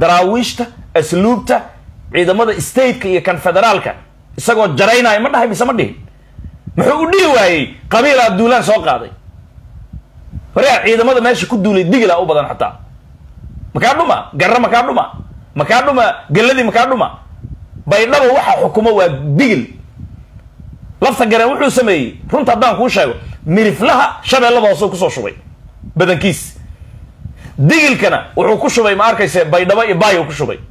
daraawiishta asluubta ciidamada stateka iyo kan federaalka isagoo jaraynaya ma dhahay mise ma dhihin muxuu u dhihi waayey qabiilaa duulaan soo qaaday horea ciidamada meesha ku duulay digila u badan xataa makaa dhuma garra makaa dhuma makaa dhuma gelladii makaa dhuma baydhaba waxa xukumo waa digil lafta gareen wuxuu sameeyey runta haddaan kuu sheego miriflaha shabeellada hoose kusoo shubay badankiis digilkana wuxuu ku shubay ma arkayse baydhabo iyo baayo ku shubay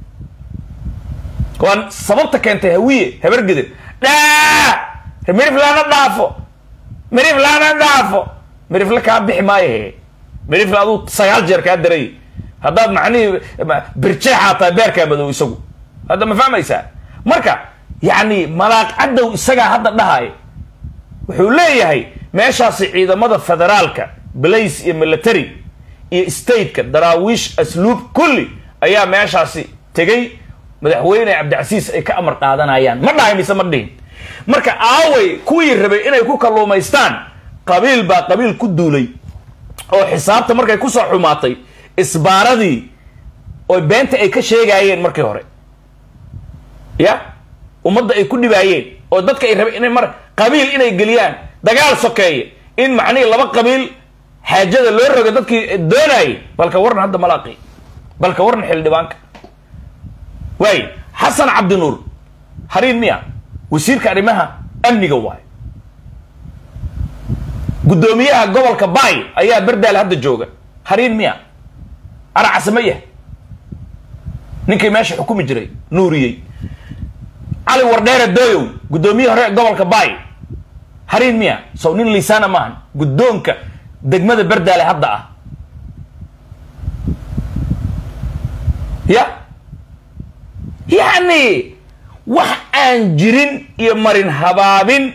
waan sababta keentay hawiye habargedin dhaa miriflana dhaafo miriflana dhaafo mirifle kaa bixi maayo mirifle aduu sagaal jeer kaa daray haddaad macnihii birjeexaa tahay beerkaa madow isagu hadda ma fahmaysaa marka yacni malaaq cadow isagaa hadda dhahay wuxuu leeyahay meeshaasi ciidamada federaalka blace iyo military iyo stateka daraawiish asluub kulli ayaa meeshaasi tegay madaxweyne cabdicasiis ay ka amar qaadanayaan ma dhahay mise ma dhihin marka aaway kuwii rabay inay ku kalluumaystaan qabiil baa qabiil ku duulay oo xisaabta markay kusoo xumaatay isbaaradii oo beenta ay ka sheegaayeen markii hore ya ummadda ay ku dhibaayeen oo dadka ay rabeen inay mar qabiil inay geliyaan dagaal sokeeye in macnihii laba qabiil xaajada loo roga dadkii doonayay balka waran hadda malaaqi balka waran xildhibaanka waay xasan cabdinuur hariin miya wasiirka arrimaha amniga waay guddoomiyaha gobolka baay ayaa berdaal hadda jooga hariin miya aracsamaya ninkii meesha xukumi jiray nuuriyey cali wardheere dooyow guddoomiye hore gobolka baay hariin miya sow nin liisaana maahan guddoonka degmada berdaale hadda ah ya yacni wax aan jirin iyo marin habaabin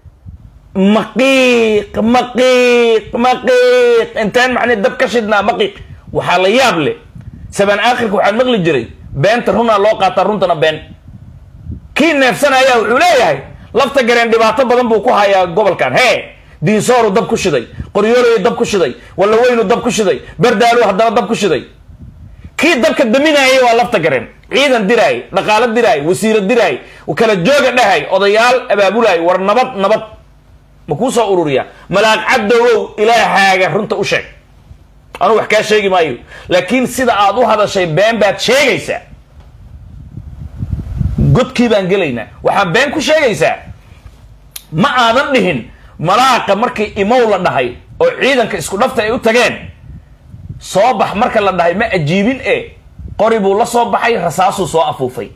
maqiiq maqiiq maqiiq intaan macne dab ka shidnaa maqiiq waxaa la yaab leh sabaan aakhirka waxaan maqli jiray beenta runaa loo qaataa runtana been kii neefsanaya wuxuu leeyahay lafta gareen dhibaato badan buu ku hayaa gobolkan hee diinsooru dab ku shiday qoryoolayu dab ku shiday wallaweynu dab ku shiday berdaalu haddana dab ku shiday kii dabka daminaayay waa lafta gareen ciidan diraay dhaqaalo diraay wasiiro diraay kala jooga dhahay odayaal abaabulaay war nabad nabad ma kuu soo ururiyaa malaaq cadowow ilaahaaga runta u sheeg anuu wax kaa sheegi maayo laakiin sida aad u hadashay been baad sheegaysaa godkii baan gelaynaa waxaan been ku sheegaysaa ma aadan dhihin malaaqa markii imow la dhahay oo ciidanka isku dhafta ay u tageen soo bax marka la dhahay ma ajiibin e qori buu la soo baxay rasaasuu soo afuufay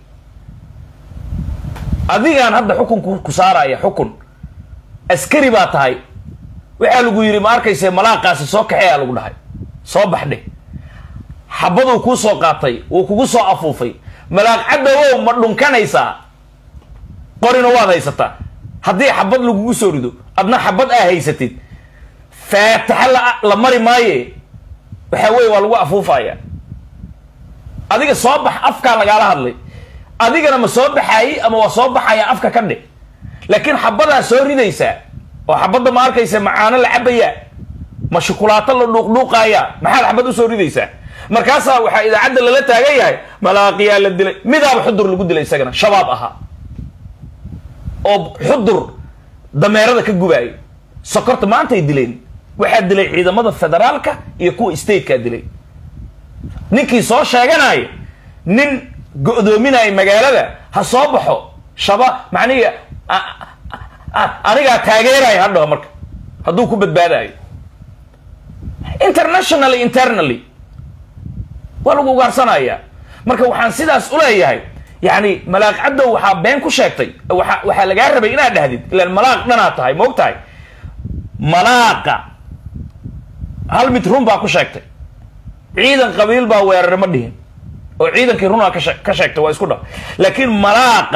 adigaan hadda xukunku ku saaraya xukun askari baa tahay waxaa lagu yidhi ma arkayse malaaqaasi soo kaxeeyaa lagu dhahay soo baxdhe xabaduu kuu soo qaatay wuu kugu soo afuufay malaaq cadowow ma dhunkanaysaa qorina waad haysataa haddii xabad lagugu soo rido adna xabad aa haysatid faataxa la la mari maaye waxaa weye waa lagu afuufaya adiga soo bax afkaa lagaala hadlay adigana ma soo baxaayey ama waa soo baxaya afka ka dhe laakiin xabadaa soo ridaysaa oo xabadda ma arkaysa macaano la cabayaa ma shukulaato la dhuuqdhuuqaaya maxaad xabad usoo ridaysaa markaasaa waxaa idaacadda lala taagan yahay malaaqiyaa la dilay midaaba xudur lagu dilay isagana shabaab ahaa oo xudur dameerada ka gubaayo sokorta maantay dileen waxaa dilay ciidamada federaalka iyo kuwa statekaa dilay ninkii soo sheeganaya nin go-doominaya magaalada ha soo baxo shaba macnihi anigaa taageeraya hadhaho marka hadduu ku badbaadayo internationally internally waa lagu ugaarsanaya marka waxaan sidaas uleeyahay yani malaaq cadow waxaa been ku sheegtay waa waxaa lagaa rabay inaad dhahdid ilaan malaaq dhanaad tahay ma og tahay malaaqa hal mid run baa ku sheegtay ciidan qabiil baa weerare ma dhihin oo ciidankii runaa kashe ka sheegtay waa isku dha laakiin malaaqa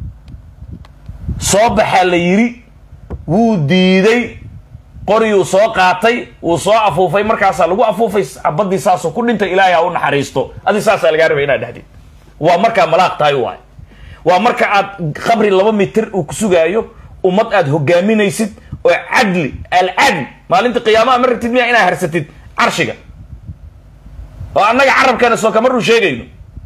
soo baxaa la yiri wuu diiday qoriyuu soo qaatay wuu soo afuufay markaasaa lagu afuufay xabadii saasoo ku dhintay ilaahay ha u naxariisto adi saasaa lagaa rabay inaad dhahdid waa markaa malaaq tahay waay waa marka aad qabri laba mitir uu ku sugaayo ummad aad hogaaminaysid oo cadli alcadl maalinta qiyaamaha ma rabtid miyaa inaad harsatid carshiga oo annaga carabkeena soo kama run sheegayno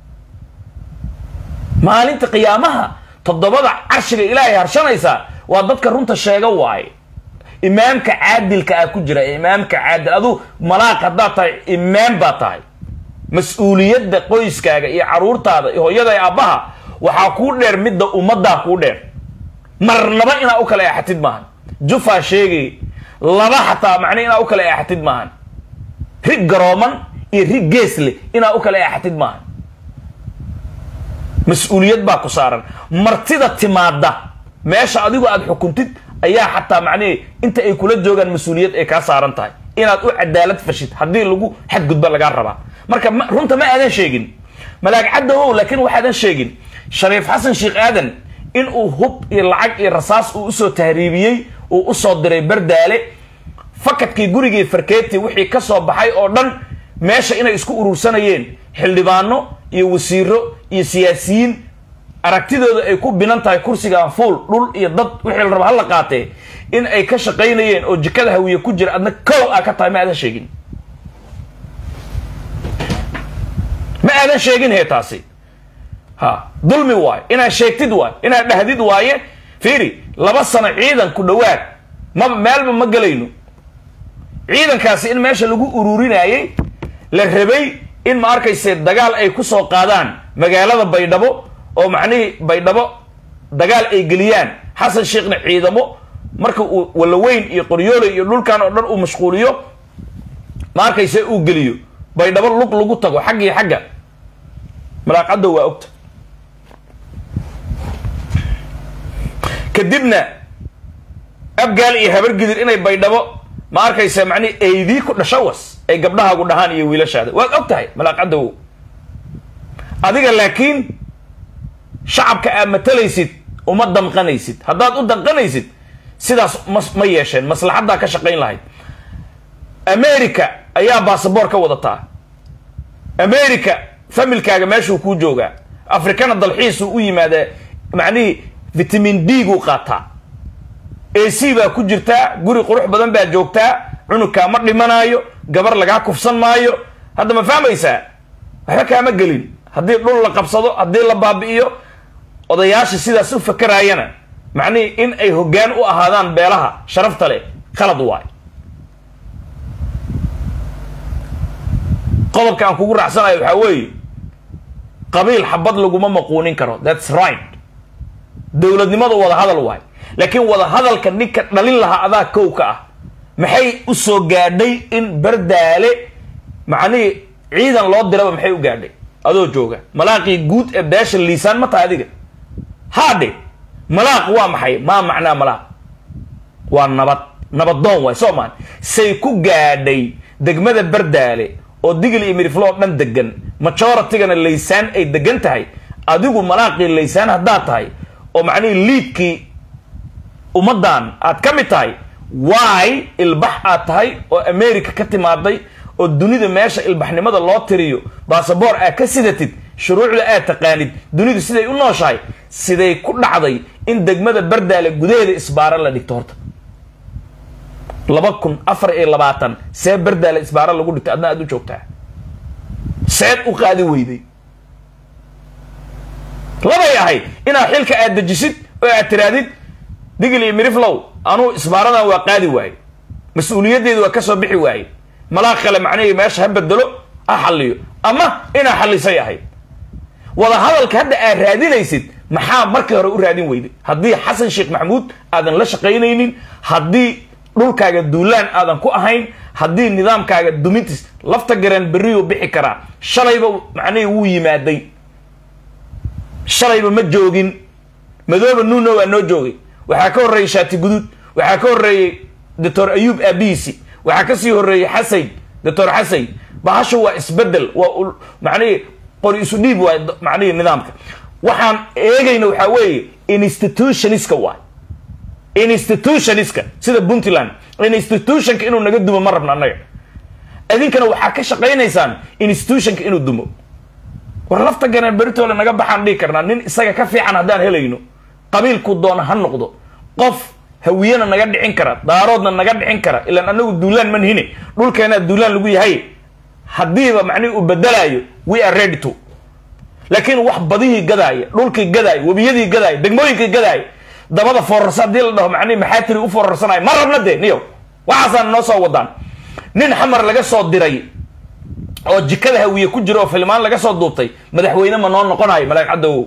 maalinta qiyaamaha toddobada carshiga ilaahay harshanaysaa waa dadka runta sheega waaye imaamka caadilka ah ku jira imaamka caadil aduu malaaq haddaad tahay imaam baa tahay mas-uuliyadda qoyskaaga iyo caruurtaada iyo hooyada iyo aabbaha waxaa kuu dheer midda ummaddaa kuu dheer marnaba inaa u kala eexatid maahan jufaa sheegay laba xataa macne inaa u kala eexatid maahan rig garooman iyo rig geesle inaa u kala eexatid maahan mas-uuliyad baa ku saaran martida timaada meesha adigu aada xukuntid ayaa xataa macnihi inta ay kula joogaan mas-uuliyad ay kaa saaran tahay inaad u cadaalad fashid haddii lagu xadgudba lagaa rabaa marka runta ma aadan sheegin malaag caddawow laakiin waxaadan sheegin shariif xasan sheekh aadan in uu hub iyo lacag iyo rasaas uu usoo tahriibiyey uu usoo diray bardaale fakadkii gurigii farkeeti wixii ka soo baxay oo dhan meesha inay isku urursanayeen xildhibaano iyo wasiiro iyo siyaasiyiin aragtidooda ay ku binan tahay kursigan fuul dhul iyo dad wixii la raba hala qaatee in ay ka shaqaynayeen oo jikada hawiye ku jira adna kow aa ka tahay ma aadan sheegin ma aadan sheegin hee taasi ha dulmi waayo inaad sheegtid waayo inaad dhahdid waaye fiiri laba sano ciidan ku dhowaad maba meelba ma gelayno ciidankaasi in meesha lagu ururinayay la rabay in ma arkayse dagaal ay ku soo qaadaan magaalada baydhabo oo macnihii baydhabo dagaal ay geliyaan xasan sheekhna ciidamo marka uu walaweyn iyo qoryoole iyo dhulkan oo dhan uu mashquuliyo ma arkayse uu geliyo baydhabo lug lagu tago xaggii xagga malaaqadda waa ogta kadibna abgaal iyo habargidir inay baydhabo ma arkaysa macnihi aydii ku dhasho was ay gabdhahaagu dhahaan iyo wiilashaada waad og tahay malaaqadawow adiga laakiin shacabka aad matalaysid uma damqanaysid haddaad u danqanaysid sidaas ma ma yeesheen maslaxaddaa ka shaqayn lahayd america ayaa basaboor ka wadataa america familkaaga meeshuu kuu joogaa afrikana dalxiisuu u yimaadaa macnihii vitamin d guu qaataa a c baa ku jirtaa guri qurux badan baa joogtaa cunugkaa ma dhimanaayo gabar lagaa kufsan maayo hadda ma fahmaysaa waxba kaama gelin haddii dhul la qabsado haddii la baabi'iyo odayaasha sidaas u fakaraayana macnihii in ay hoggaan u ahaadaan beelaha sharafta leh khalad waay qodobka aan kugu raacsanayo waxaa weeye qabiil xabad laguma maquunin karo thats right dowladnimada wada hadal waay laakiin wada hadalka ninka dhalin lahaa adaa kow ka ah maxay u soo gaadhay in bardaale macnihii ciidan loo diraba maxay u gaadhay adoo jooga malaaqii guud ee beesha liisaan ma tahay adiga haadhe malaaq waa maxay maa macnaa malaaq waa nabad nabadoon waay soo maan say ku gaadhay degmada bardaale oo digil iyo miriflo oo dhan degan majoratigana laysaan ay degan tahay adigu malaaqii laysaan haddaad tahay oo macnihii liidkii ummaddan aad ka mid tahay waay ilbax aad tahay oo america ka timaaday oo dunida meesha ilbaxnimada loo tiriyo basaboor aad ka sidatid shuruucda aad taqaanid dunidu siday u nooshahay siday ku dhacday in degmada bardaale gudaheeda isbaaro la dhigto horta laba kun afar iyo labaatan see bardaale isbaaro lagu dhigto adna aad u joogtaa seed u qaadi weyday labay ahayd inaad xilka aad dejisid oo aad tiraadid digil iyo miriflow anuu isbaaradan waa qaadi waaye mas-uuliyaddeedu waa ka soo bixi waaye malaa kale macnihii meesha ha bedelo ha xalliyo ama inaa xallisay ahayd wada hadalka hadda aad raadinaysid maxaa markii hore u raadin weyday haddii xasan sheekh maxamuud aadan la shaqaynaynin haddii dhulkaaga duulaan aadan ku ahayn haddii nidaamkaaga dumintiis lafta gareen berriyuu bixi karaa shalayba macnihii wuu yimaaday shalayba ma joogin madooba nuuna waa noo joogay waxaa ka horreeyey shaati guduud waxaa ka horreeyey doctor ayuub aabihiisi waxaa kasii horreeyey xasayn doctor xasayn bahashu waa isbedel waa macnihii qori isu dhiib waay macnihii nidaamka waxaan eegayna waxaa weeye institutioniska waay institutioniska sida puntland institutionka inuu naga dumo ma rabno annaga idinkana waxaa ka shaqaynaysaan institutionka inuu dumo war lafta ganeen beritoole naga baxaan dhihi karnaa nin isaga ka fiican haddaan helayno qabiilku doona ha noqdo qof hawiyena naga dhicin kara daaroodna naga dhicin kara ilaan anagu duulaan man hine dhulkeenaa duulaan lagu yahay haddiiba macnihi uu bedelaayo we are ready to laakiin wax badihii gadaaya dhulkii gadaaya webiyadii gadaaya degmooyinkii gadaaya dabada foorarsa haddii la dhaho macnihi maxaa tiri u foorarsanaya ma rabna dee niyow waxaasaan noo soo wadaan nin xamar laga soo diray oo jikada hawiye ku jira oo filmaan laga soo duubtay madaxweyne ma noo noqonayo malaag caddowow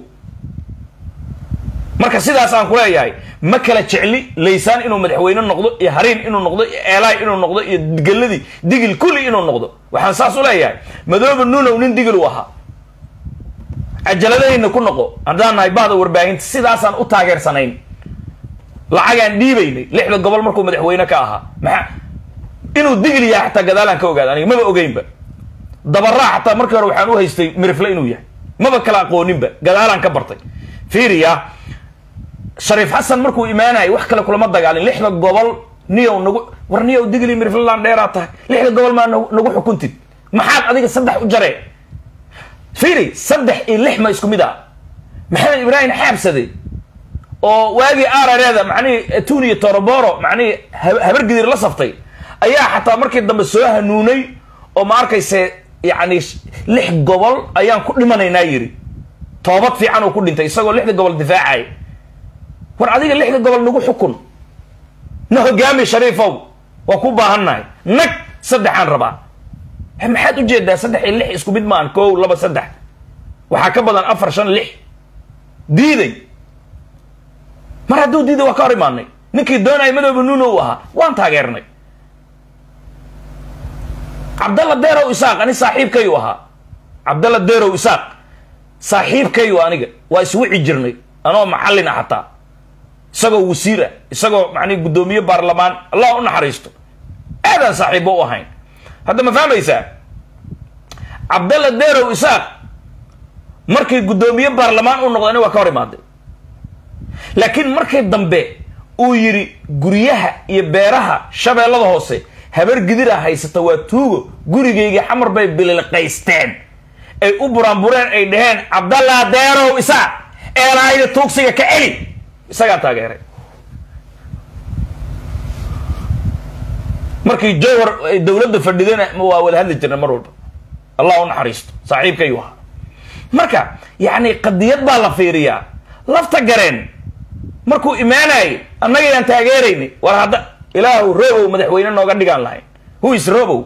marka sidaas aan ku leeyahay ma kala jecli laysaan inuu madaxweyne noqdo iyo hariin inuu noqdo iyo eelaay inuu noqdo iyo geladii digil kulli inuu noqdo waxaan saas u leeyahay madoobe nuunow nin digil u ahaa cajaladahayna ku noqo haddaan nahay bahda warbaahinta sidaasaan u taageersanayn lacagaan dhiibaynay lixda gobol markuu madaxweyne ka ahaa maxaa inuu digil yahay xataa gadaalaan ka ogaada aniga maba ogeynba dabaraa xataa markii hore waxaan u haystay mirifle inuu yahay maba kala aqooninba gadaalaan ka bartay fiiriya shariif xasan markuu imaanayay wax kale kulama dagaalin lixda gobol niyow nagu war niyow digli mirifleland dheeraa tahay lixda gobol maa nagu xukuntid maxaad adiga saddex u jaree fiiri saddex iyo lix ma isku mid ah maxamed ibraahim xaabsade oo waagii arareeda macnihii tun iyo toroboro macnihii habargidir la saftay ayaa xataa markii dambe soo hanuunay oo ma arkayse yacni lix gobol ayaan ku dhimanaynaa yidhi toobad fiican uu ku dhintay isagoo lixda gobol difaacaya war adiga lixda gobol nagu xukun na hogaami shariifow waa ku baahannahay nag saddexaan rabaa maxaad ujeedaa saddex iyo lix isku mid maan kow laba saddex waxaa ka badan afar shan lix diiday mar hadduu diiday waa ka hor imaanay ninkii doonaya madooba nuuno u ahaa waan taageernay cabdalla deerow isaaq ani saaxiibkayu ahaa cabdalla deerow isaaq saaxiibkayu aniga waa iswici jirnay anoo macallin ah xataa isagoo wasiir ah isagoo macnii guddoomiye baarlamaan allah u naxariisto aadaan saaxiibo u ahayn hadda ma fahmaysaa cabdalla deerow isaaq markii guddoomiye baarlamaan u noqdo ani waa ka hor imaaday laakiin markii dambe uu yidhi guryaha iyo beeraha shabeellada hoose habar gidira haysata waa tuugo gurigaygii xamar bay bililqaysteen ay u buraanbureen ay dhaheen cabdallah deerow isaaq eelaayda tuugsiga ka celi isagaan taageeray markii jowhar ay dowladda fadhidana waa wada hadli jirna mar walba allah u naxariisto saaxiibkayu ahaa marka yacni qadiyad baa la fiiriyaa lafta gareen markuu imaanayay annagayaan taageeraynay war hadda ilaahu robow madaxweyne nooga dhigaan lahayn who is robow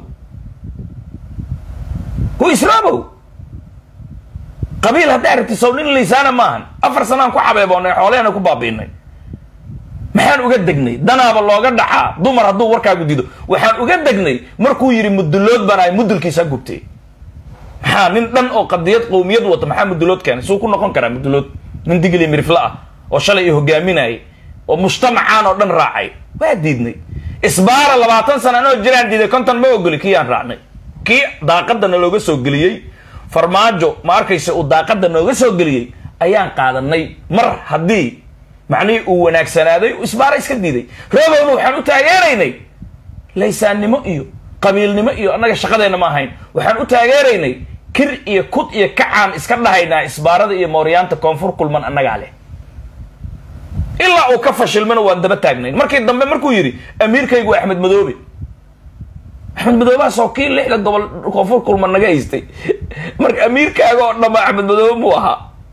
who is robow qabiil hadday aragti sow nin liisaana maahan afar sanaan ku xabeeboonay xoolehana ku baabiinay maxaan uga degnay danaaba looga dhaxaa dumar hadduu warkaagu dido waxaan uga degnay markuu yidhi mudulood baan ahay mudulkiisa gubtay maxaa nin dhan oo qadiyad qowmiyad wata maxaa mudulood keenay suu ku noqon karaa mudulood nin digli mirifla ah oo shalay i hogaaminayay oo mujtamacaan oo dhan raacay waa diidnay isbaara labaatan sana anoo jiraan diiday konton ma ogoli kii aan raacnay kii daaqadana looga soo geliyey farmaajo ma arkaysa uu daaqada nooga soo geliyey ayaan qaadanay mar haddii macnihii uu wanaagsanaaday isbaara iska diiday roobowna waxaan u taageeraynay laysaannimo iyo qabiilnimo iyo annaga shaqadeenna ma ahayn waxaan u taageeraynay kir iyo kud iyo kacaan iska dhahaynaa isbaarada iyo mooryaanta koonfur kulman annagaa leh ilaa uu ka fashilmana waan daba taagnayn markii dambe markuu yidhi amiirkaygu waa axmed madoobe axmed madoobahaas oo kii lixda gobol koonfur kulman naga haystay marka amiirkaaga oo dhanba axmed madoobe muu ahaa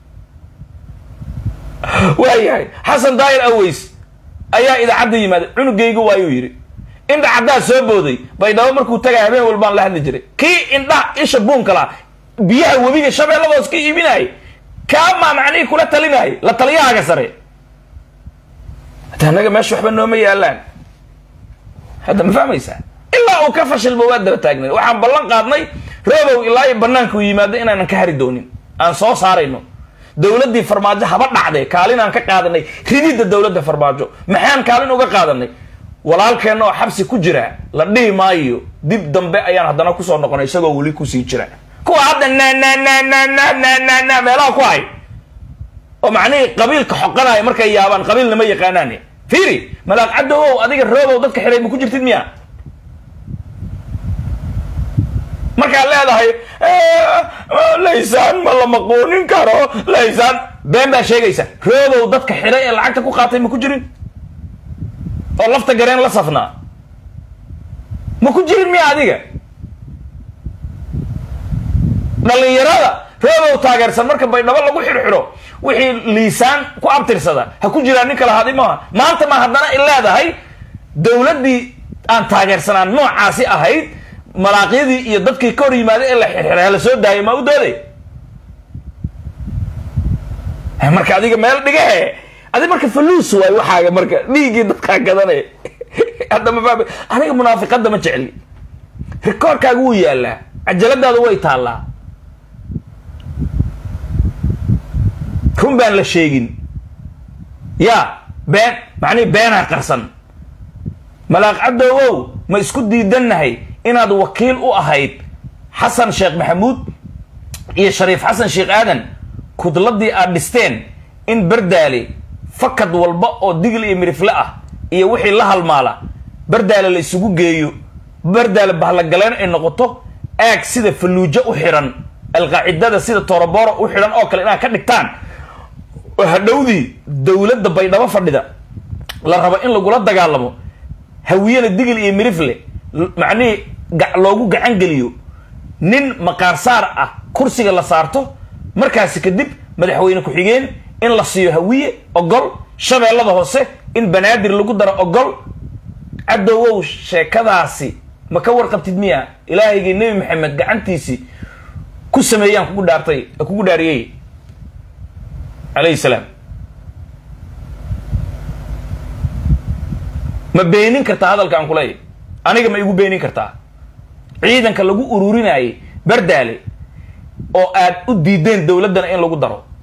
waayahay xasan daayir aways ayaa idaacadda yimaaday cunugaygu waayuu yidhi indha caddaa soo booday baydhabo markuu tagay habeen walbaan la hadli jiray kii indhaha isha buunka laha biyaha webiga shabeelladoos ka iibinayay kaamaa macnihii kula talinayay la taliyahaaga sare hadda annaga meesha waxba nooma yaalaan hadda ma fahmaysaa ilaa uu ka fashilmo waa daba taagnay waxaan ballan qaadnay roobow ilaa iyo banaanka u yimaado inaanan ka hari doonin aan soo saarayno dowladdii farmaajo haba dhacdee kaalin aan ka qaadanay rididda dowladda farmaajo maxaan kaalin uga qaadanay walaalkeenna oo xabsi ku jira la dhihi maayo dib dambe ayaan haddana kusoo noqonay isagoo weli kusii jira kuwa hadda na na na na na na na na meelaha ku hay oo macnihii qabiilka xoqanaya markay yaabaan qabiilnama yaqaanaan fiiri malaaq caddowow adiga roobow dadka xidhay ma ku jirtid miya markaad leedahay laysaan ma la maquunin karo laysaan been baa sheegaysa roobow dadka xidhay ee lacagta ku qaatay ma ku jirin oo lafta gareen la safnaa ma ku jirin miya adiga dhallinyarada roobow taageersan marka baydhabo lagu xidhxidho wixii liisaan ku abtirsada ha ku jiraan nin kala hadi maaha maanta ma haddana i leedahay dowladdii aan taageersanaan noocaasi ahayd malaaqyadii iyo dadkii ka hor yimaaday ee la xirxiray hala soo daayay maa u dooday marka adiga meel dhigahe adi marka faluus waay waxaaga marka dhiiggii dadkaa gadanay hadda ma fahmi aniga munaafiqadda ma jecli rikoorkaaga wuu yaalaa cajaladaada way taallaa run baan la sheegin ya been macnihi beenaa qarsan malaaq caddowow ma isku diidannahay inaad wakiil u ahayd xasan sheekh maxamuud iyo shariif xasan sheekh aadan kudladii aad dhisteen in bardaale fakad walba oo digil iyo mirifle ah iyo wixii la halmaala bardaale la isugu geeyo bardaale bahlagaleen ay noqoto aag sida falluujo u xidhan alqaacidada sida toroboro u xidhan oo kale inaad ka dhigtaan oo hadhowdii dowladda baydhabo fadhida la rabo in lagula dagaalamo hawiyena digil iyo mirifle macnihii loogu gacan geliyo nin maqaarsaar ah kursiga la saarto markaasi kadib madaxweyne ku-xigeen in la siiyo hawiye ogol shabeellada hoose in banaadir lagu daro ogol caddowow sheekadaasi ma ka warqabtid miya ilaahaygii nebi maxamed gacantiisii ku sameeyaan kugu dhaartay kugu dhaariyey calayhi salaam ma beenin kartaa hadalka aan kuleeyahy aniga ma igu beenin kartaa ciidanka lagu ururinayay bardaale oo aad u diideen dowladdana in lagu daro